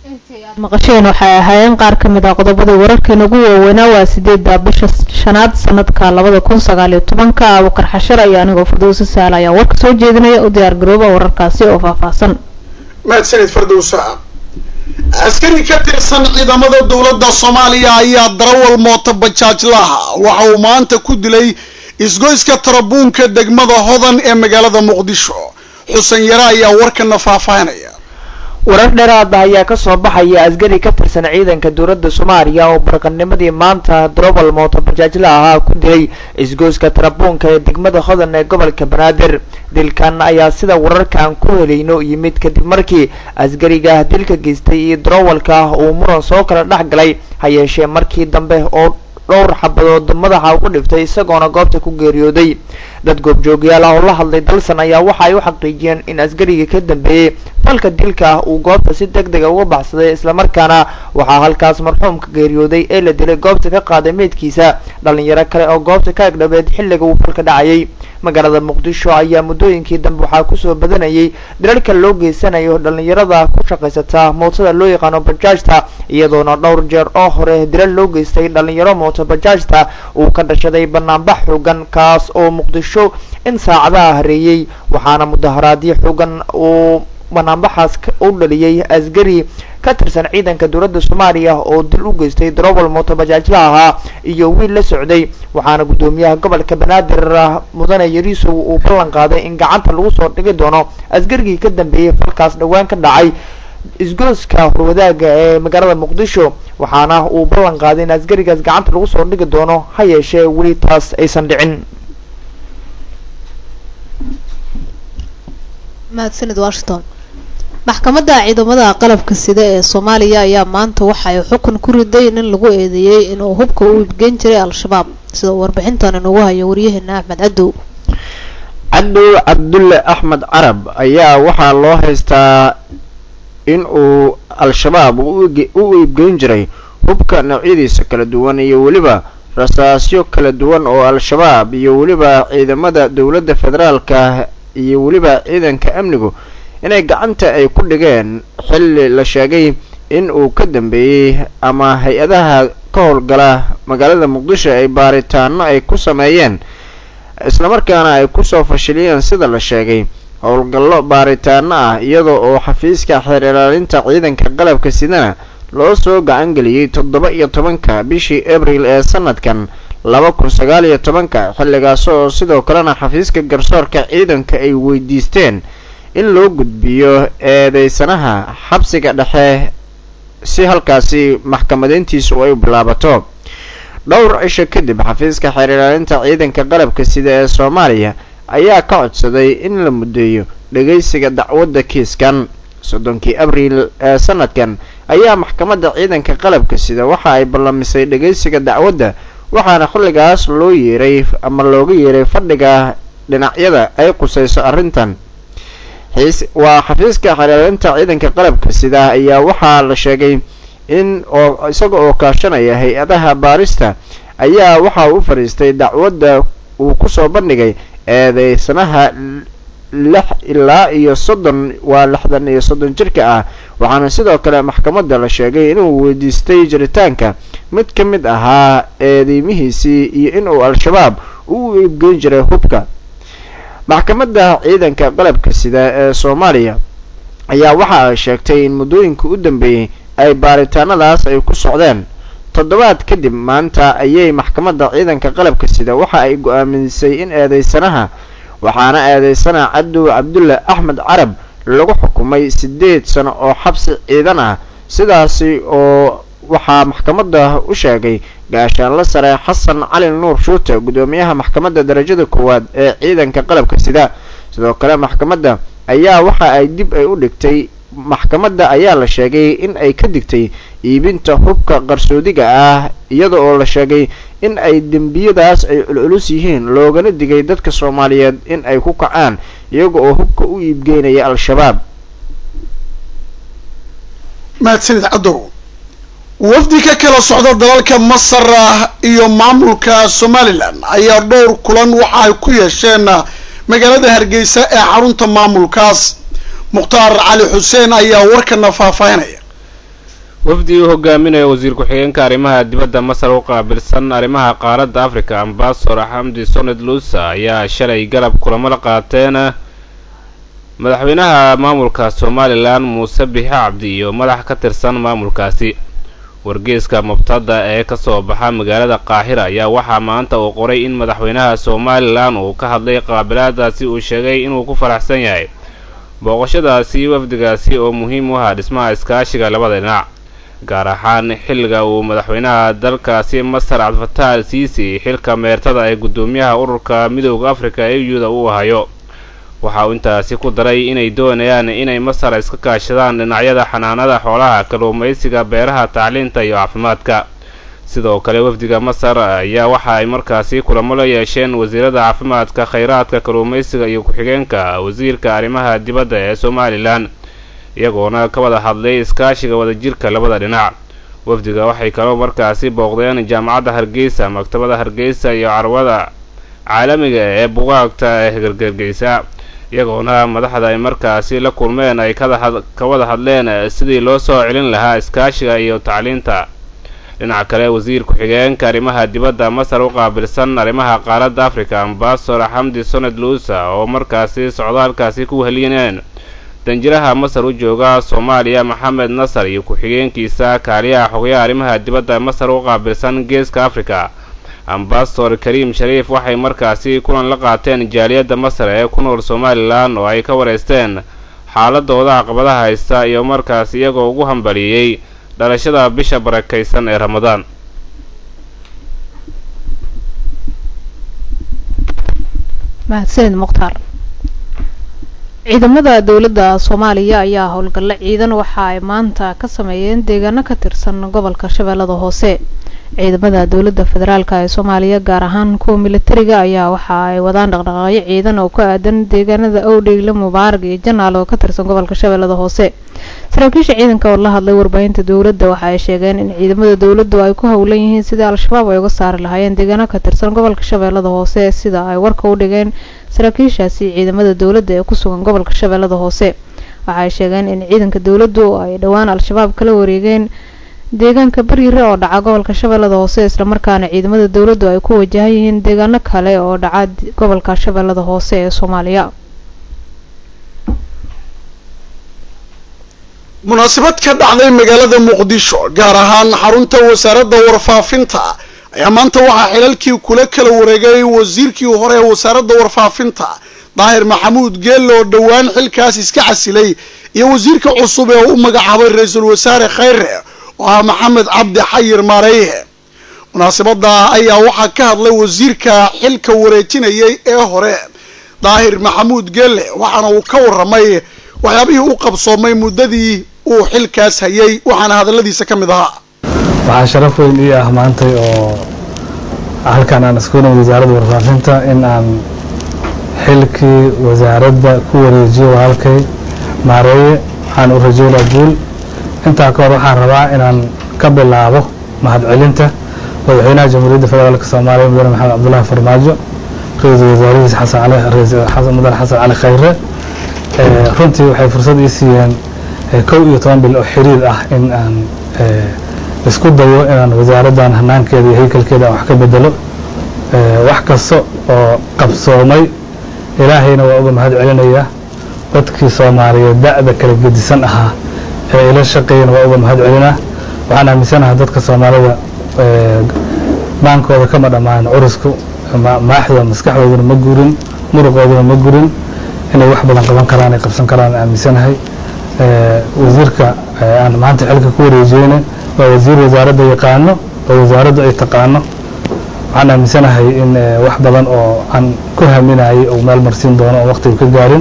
maqasheen waxay ahaayeen qaar ka mid ah qodobada wararkeena ugu waaweynaa waa sideedda bisha shanaad sanadka labada kun sagaal iyo tobanka abukar xashar iyo anigoo fardowsa saal ayaa warka soo jeedinaya u diyaar garooba wararkaasi oo faahfaahsan mahadsanid fardowsa askari ka tirsan ciidamada dowladda soomaaliya ayaa darawal mooto bajaajlaha waxa uu maanta ku dilay isgoyska tarabuunka degmada hodan ee magaalada muqdisho xuseen yare ayaa warkana faahfaahinaya warar dheeraada ayaa kasoo baxaya askari ka tirsan ciidanka dowladda soomaaliya oo barqanimadii maanta darowal mooto bajaajla ahaa ku dilay isgoyska tarabuunka ee degmada hodan ee gobolka banaadir dilkan ayaa sida wararkaan ku helayno yimid kadib markii askariga dilka geystay iyo darowalka uu muran soo kala dhex galay ha yeeshee markii dambe oo dhowr xabadood madaxa ugu dhiftay isagoona goobta ku geeriyooday dad goobjoogyaal ah oo la hadlay dalsan ayaa waxa ay u xaqiijiyeen in askarigii ka dambeeyey falka dilka ah uu goobta si deg dega uga baxsaday islamarkaana waxaa halkaas marxuumka geeriyooday ee la dilay goobta ka qaaday meydkiisa dhalinyaro kale oo goobta ka agdhabeed xilliga uu falka dhacayay magaalada muqdisho ayaa muddooyinkii dambe waxaa kusoo badanayay dilalka loo geysanayo dhalinyarada ku shaqaysata mootada loo yaqaano bajaajta iyadoona dhowr jeer oo hore dilal loo geystay dhalinyaro mooto bajaajta uu ka dhashaday banaanbax xoogan kaas oo muqdisho in saacadaha hareeyey waxaana mudaharaadyo xoogan uu banaanbaxaas u dhaliyey askari ka tirsan ciidanka dowladda soomaaliya oo dil u geystay darowal mooto bajaajla ahaa iyo wiil la socday waxaana guddoomiyaha gobolka banaadir mudane yariisow uu ballan qaaday in gacanta lagu soo dhigi doono askarigii ka dambeeyey falkaas dhowaan ka dhacay isgooska horwadaaga ee magaalada muqdisho waxaana uu ballan qaaday in askarigaas gacanta lagu soo dhigi doono ha yeeshee weli taas aysan dhicin mahadsanid washington maxkamadda ciidamada qalabka sida ee soomaaliya ayaa maanta waxa ay xukun ku riday nin lagu eedeeyey inuu hubka u iibgeyn jiray al-shabaab sida uu warbixintan inugu hayo waryaheena axmed cadow cadow cabdulle axmed carab ayaa waxaa loo haystaa in uu al-shabaab u iibgeyn jiray hubka noocyadiisa kala duwan iyo weliba rasaasyo kala duwan oo al-shabaab iyo weliba ciidamada dowladda federaalka iyo weliba ciidanka amnigu inay gacanta ay ku dhigeen xilli la sheegay in uu ka dambeeyey ama hay-adaha ka howlgala magaalada muqdisho ay baaritaano ay ku sameeyeen islamarkaana ay kusoo fashiliyeen sida la sheegay howlgallo baaritaano ah iyadoo oo xafiiska xeer ilaalinta ciidanka qalabka sidana loo soo gacan geliyey toddoba iyo tobanka bishii abril ee sanadkan laba kun sagaal iyo tobanka xilligaas oo sidoo kalena xafiiska garsoorka ciidanka ay weydiisteen in loo gudbiyo eedeysanaha xabsiga dhexe si halkaasi maxkamadeyntiisu ay u bilaabato dhowr cisho kadib xafiiska xeer ilaalinta ciidanka qalabka sida ee soomaaliya ayaa ka codsaday in la muddeeyo dhagaysiga dacwadda kiiskan soddonkii abriil ee sanadkan ayaa maxkamadda ciidanka qalabka sida waxa ay ballamisay dhagaysiga dacwadda waxaana xilligaas loo yeeray ama looga yeeray fadhiga dhinacyada ay qusayso arrintan waa xafiiska xeeraalinta ciidanka qalabka sida ayaa waxaa la sheegay in oo isaga oo kaashanaya hay-adaha baarista ayaa waxa uu u fadhiistay dacwadda uu kusoo bandhigay eedeysanaha lix ilaa iyo soddon waa lixdan iyo soddon jirka ah waxaana sidoo kale maxkamadda la sheegay inuu weydiistay jiritaanka mid ka mid ahaa eedeymihiisii iyo inuu al-shabaab u iibgeyn jiray hubka maxkamadda ciidanka qalabka sida ee soomaaliya ayaa waxa ay sheegtay in muddooyinka u dambeeyey ay baaritaanadaas ay ku socdeen toddobaad kadib maanta ayay maxkamadda ciidanka qalabka sida waxa ay go-aamisay in eedeysanaha waxaana eedeysana cadow cabdulle axmed carab lagu xukumay siddeed sano oo xabsi ciidan ah sidaasi oo waxaa maxkamadda u sheegay gaashaanla sare xasan cali nuur shuute guddoomiyaha maxkamadda darajada koowaad ee ciidanka qalabka sida sidoo kale maxkamadda ayaa waxa ay dib ay u dhigtay maxkamadda ayaa la sheegay in ay ka digtay iibinta hubka qarsoodiga ah iyada oo la sheegay in ay dembiyadaas ay culculus yihiin loogana digay dadka soomaaliyeed in ay ku kacaan iyaga oo hubka u iibgeynaya al-shabaab mahadsanid cadow wafdi ka kala socda dalalka masar iyo maamulka somalilan ayaa dhowr kulan waxa ay ku yeesheen magaalada hargeysa ee xarunta maamulkaas mukhtaar cali xuseen ayaa warkana faahfaahinaya wafdi uu hogaaminayo wasiir ku-xigeenka arrimaha dibadda masar u qaabilsan arrimaha qaaradda africa ambasador xamdi soned luusa ayaa shalay galab kulamo la qaateen madaxweynaha maamulka somalilan muuse bixi cabdi iyo madax ka tirsan maamulkaasi wargeeska mubtada ee kasoo baxa magaalada qaahira ayaa waxaa maanta uu qoray in madaxweynaha somalilan uu ka hadlay qaabilaadaasi uu sheegay inuu ku faraxsan yahay booqashadaasi wafdigaasi oo muhiim u ahaa dhismaha iskaashiga labada dhinac gaar ahaan xilliga uu madaxweynaha dalkaasi masar cabdifataax al siisi xilka meertada ee guddoomiyaha ururka midooda africa ee u-da uu hayo waxa uu intaasi ku daray inay doonayaan inay masar iska kaashadaan dhinacyada xanaanada xoolaha kalluumaysiga beeraha tacliinta iyo caafimaadka sidoo kale wafdiga masar ayaa waxa ay markaasi kulamo la yeesheen wasiirada caafimaadka khayraadka kalluumaysiga iyo ku-xigeenka wasiirka arrimaha dibadda ee somalilan iyagoona ka wada hadlay iskaashiga wadajirka labada dhinac wafdiga waxay kaloo markaasi booqdeen jaamacadda hargeysa maktabada hargeysa iyo carwada caalamiga ee bugaagta ee gargargeysa iyagoona madaxda ay markaasi la kulmeen ay ka wada hadleen sidii loo soo celin lahaa iskaashiga iyo tacliinta dhinaca kale wasiir ku-xigeenka arrimaha dibadda masar u qaabilsan arrimaha qaaradda africa ambasador xamdi soned luusa oo markaasi socdaalkaasi ku heliyeen danjiraha masar u jooga soomaaliya maxamed nasar iyo ku-xigeenkiisa kaaliyaha xogayaha arrimaha dibadda masar u qaabilsan geeska africa ambasador kariim shariif waxay markaasi kulan la qaateen jaaliyadda masar ee ku nool somalilan oo ay ka wareysteen xaaladooda caqabadaha haysta iyo markaas iyagoo ugu hambaliyey dhalashada bisha barakaysan ee ramadaan mahadsanid mukhtaar ciidamada dowladda soomaaliya ayaa howlgallo ciidan waxa ay maanta ka sameeyeen deegaano ka tirsan gobolka shabeellada hoose ciidamada dowladda federaalk ee soomaaliya gaar ahaan kuwa militariga ayaa waxa ay wadaan dhaqdhaqaaqyo ciidan oo ku aadan deegaanada owdheyle mubaarag iyo janaal oo ka tirsan gobolka shabeellada hoose saraakiisha ciidanka oo la hadlay warbaahinta dowladda waxa ay sheegeen in ciidamada dowladdu ay ku howlan yihiin sidii al-shabaab ay uga saari lahaayeen deegaano ka tirsan gobolka shabeellada hoose sida ay warka u dhigeen saraakiishaasi ciidamada dowladda ee ku sugan gobolka shabeellada hoose waxa ay sheegeen in ciidanka dowladdu ay dhowaan al-shabaab kala wareegeen deegaanka baryire oo dhaca gobolka shabeellada hoose islamarkaana ciidamada dowladdu ay ku wajahan yihiin deegaano kale oo dhaca gobolka shabeellada hoose ee soomaaliya munaasabad ka dhacday magaalada muqdisho gaar ahaan xarunta wasaaradda warfaafinta ayaa maanta waxaa xilalkii kula kala wareegay wasiirkii hore ee wasaaradda warfaafinta daahir maxamuud geelle oo dhowaan xilkaas iska casilay iyo wasiirka cusub ee u magacaabay ra-iisul wasaare khayre oo ah maxamed cabdi xayir maareyhe munaasabada ayaa waxaa ka hadlay wasiirka xilka wareejinayay ee hore daahir maxamuud geelle waxaana uu ka warramay waxyaabihii u qabsoomay muddadii uu xilkaas hayay waxaana hadalladiisa ka mid ahaa waxaa sharaf weyn ii ah maantay oo halkan aan isku nimid wasaaradda warfaafinta in aan xilkii wasaaradda ku wareejiyo walaalkay maareeye waxaan u rajeynaa guul intaa ka hor waxaan rabaa inaan ka bilaabo mahadcelinta madaxweynaha jamhuuriyadda federaalk soomaaliya mudane maxamed cabdullaahi farmaajo ra-iisul wasaarihiisa xasan cali mudane xasan cali khayre runtii waxay fursad ii siiyeen kow iyo toban bil oo xiriir ah in aan isku dayo inaan wasaaraddan hanaankeeda iyo haykalkeeda aan wax ka bedelo wax kasta oo qabsoomay ilaahayna waa uga mahad celinaya dadkii soomaaliyeed da'da kala gedisan ahaa ee ila shaqeeyana waa uga mahad celinaa waxaan aaminsanaha dadka soomaalida maankooda kama dhammaanin curusku maaxda maskaxdooduna ma gurin muruqooduna ma gurin inay wax badan qaban karaan ay qabsan karaan aaminsanahay wasiirka aan maanta xilka ku wareejiyeyna waa wasiir wasaaradda yaqaano oo wasaaraddu ay taqaano waxaan aaminsanahay in wax badan oo aan ku haminayay uu meel marsiin doono oo waqtiga ka gaarin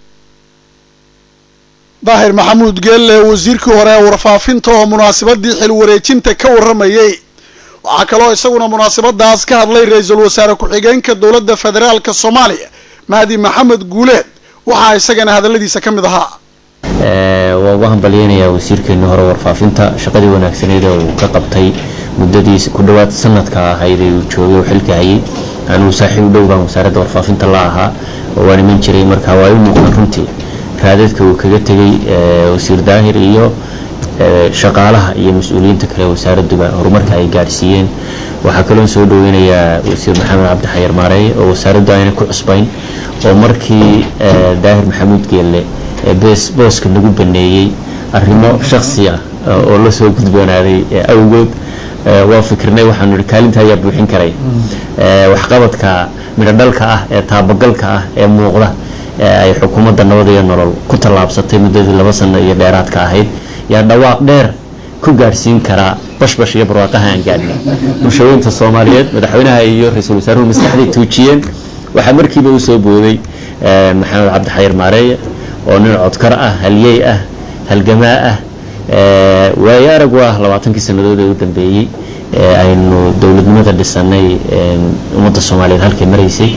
daahir maxamuud geelle wasiirkii hore ee warfaafinta oo munaasabadii xil wareejinta ka warramayay waxaa kaloo isaguna munaasabadaas ka hadlay ra-iisul wasaare ku-xigeenka dowladda federaalka soomaaliya mahdi maxamed guuleed waxaa isagana hadalladiisa ka mid ahaa waa uga hambalyeynayaa wasiirkeeni hore warfaafinta shaqadii wanaagsaneed ee uu ka qabtay muddadii ku dhowaad sanadka ahayd ee uu joogay oo xilka hayay anuu saaxiib u dhow baan wasaaradda warfaafinta la ahaa oo waan iman jiray marka waa u muuqdaan runtii raadadka uu kaga tegay wasiir daahir iyo shaqaalaha iyo mas-uuliyiinta kale wasaaradduba horumarka ay gaadhsiiyeen waxaa kaloo soo dhaweynayaa wasiir maxamed cabdi xayar maareeye oo wasaaraddu ayna ku cusbayn oo markii daahir maxamuud geelle bes booska nagu baneeyey arrimo shaksi ah oo la soo gudboonaaday awgood waa fikirnay waxaanu ihi kaalinta ayaa buuxin karay waxqabadka midhodhalka ah ee taabagalka ah ee muuqda ay xukuumadda nabad iyo nolol ku tallaabsatay muddadii laba sano iyo dheeraadka ahayd yaa dhawaaq dheer ku gaadhsiin karaa bashbash iyo barwaaqaha aan gaadhnay bulshooyinta soomaaliyeed madaxweynaha iyo ra-iisul wasaaruhu maskaxday tuujiyeen waxaa markiiba u soo booday maxamed cabdi xayir maareeye oo nin codkar ah halyey ah halgamaa ah waayo arag waa labaatankii sannadood ee u dambeeyey aynu dowladnimada dhisanay ummadda soomaaliyeed halkay maraysay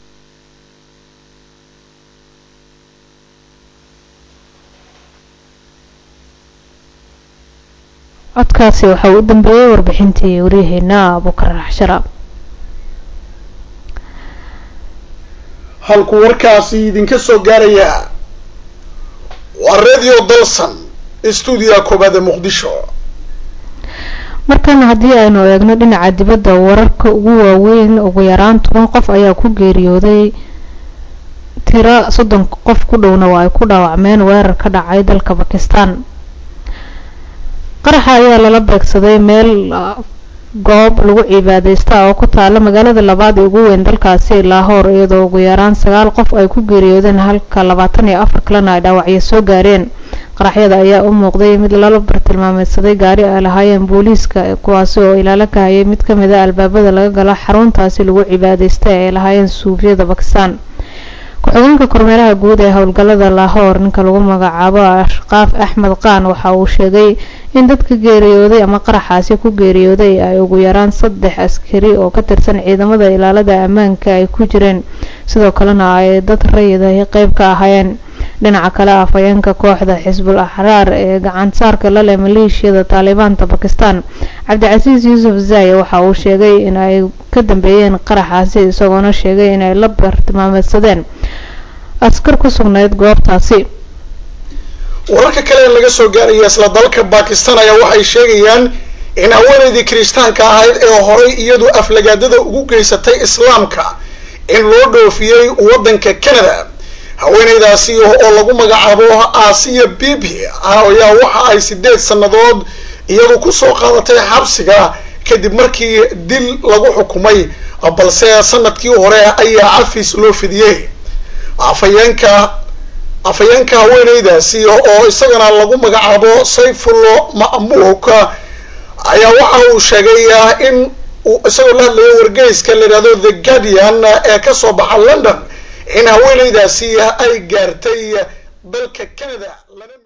codkaasi waxaa u dambeeyey warbixintii waryaheena abukar raxshara halku warkaasi idinka soo gaaraya waa radio dalsan stuudiga koobaad ee muqdisho markan haddii aynu eegno dhinaca dibadda wararka ugu waaweyn ugu yaraan toban qof ayaa ku geeriyooday tiro soddon qof ku dhowna waa ay ku dhaawacmeen weerar ka dhacay dalka bakistan qaraxa ayaa lala beegsaday meel goob lagu cibaadeysta oo ku taala magaalada labaad ee ugu weyn dalkaasi laahoor iyadoo ugu yaraan sagaal qof ay ku geeriyoodeen halka labaatan iyo afar kalena ay dhaawacyo soo gaareen qaraxyada ayaa u muuqday mid lala bartilmaameedsaday gaari ay lahaayeen booliiska kuwaasi oo ilaalo ka hayay mid ka mid a albaabada laga galo xaruntaasi lagu cibaadeysta ee ay lahaayeen suufiyada bakistan ku-xigeenka kormeeraha guud ee howlgalada laahoor ninka lagu magacaabo ashqaaf axmed qaan waxa uu sheegay in dadka geeriyooday ama qaraxaasi ku geeriyooday ay ugu yaraan saddex askari oo ka tirsan ciidamada ilaalada ammaanka ay ku jireen sidoo kalena ay dad rayidahi qeyb ka ahaayeen dhinaca kale afhayeenka kooxda xisbul axraar ee gacansaarka la leh maleeshiyada taalibaanta bakistan cabdicasiis yuusuf zaaye waxa uu sheegay in ay ka dambeeyeen qaraxaasi isagoona sheegay inay la bartilmaameedsadeen askar ku sugnayd goobtaasi wararka kale ee laga soo gaaraya isla dalka bakistan ayaa waxay sheegayaan in haweeneydii kiristaanka ahayd ee horay iyadu aflagaadada ugu geysatay islaamka in loo dhoofiyey waddanka canada haweeneydaasi oo lagu magacaabo aasiya bibi ayaa waxa ay sideed sannadood iyadu kusoo qaadatay xabsiga kadib markii dil lagu xukumay balse sanadkii hore ayaa cafis loo fidiyey afhayeenka afhayeenka haweeneydaasi oo isagana lagu magacaabo sayfullo ma'muuk ayaa waxa uu sheegay in uu isagoo la hadlayo wargeyska la yidhahdo the guardian ee kasoo baxa london in haweeneydaasi ay gaartay dalka canada